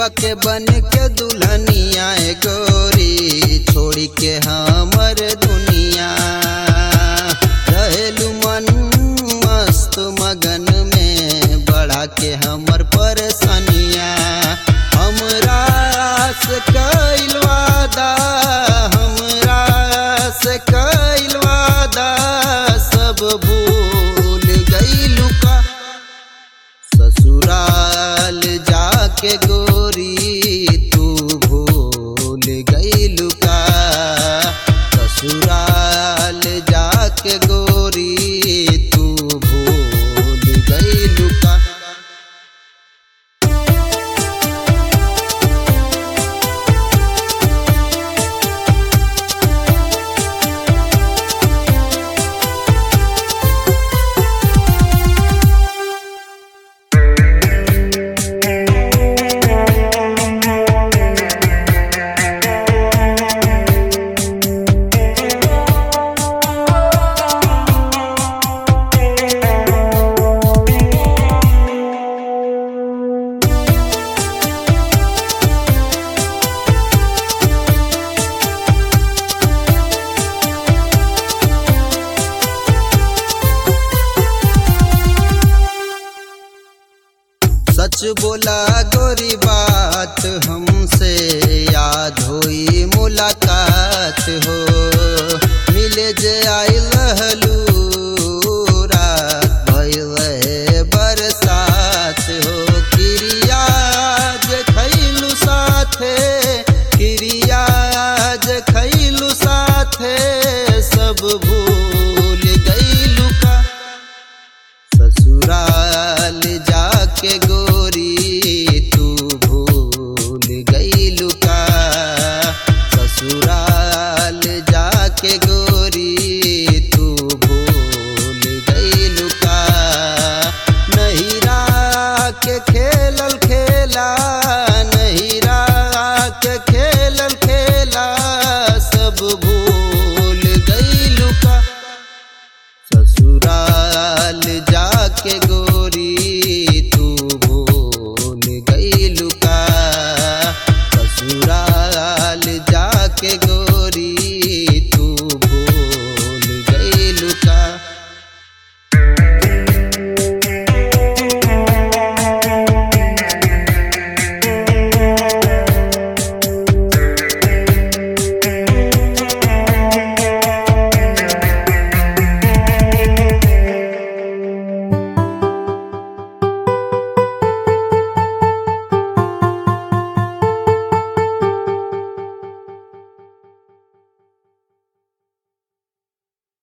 दिलवा के बन के दुल्हनिया ए गोरी छोड़ी के हमर दुनिया रहेलू मन मस्त मगन में बढ़ा के हमर परेशानिया हमरा से कैल वादा हमरा से कैल वादा सब भूल गईलू का ससुराल जाके गोरी तू भूल गईलू का ससुराल जाके गोरी तू भूल गईलू का सच बोला गोरी बात हमसे याद होई मुलाकात हो मिले जे आई लहलू रात भइल रहे बरसात हो क्रिया जे खैलू साथे क्रिया जे खैलू साथे सब भूल गईलू का ससुराल जाके गोरी तू भूल गईलू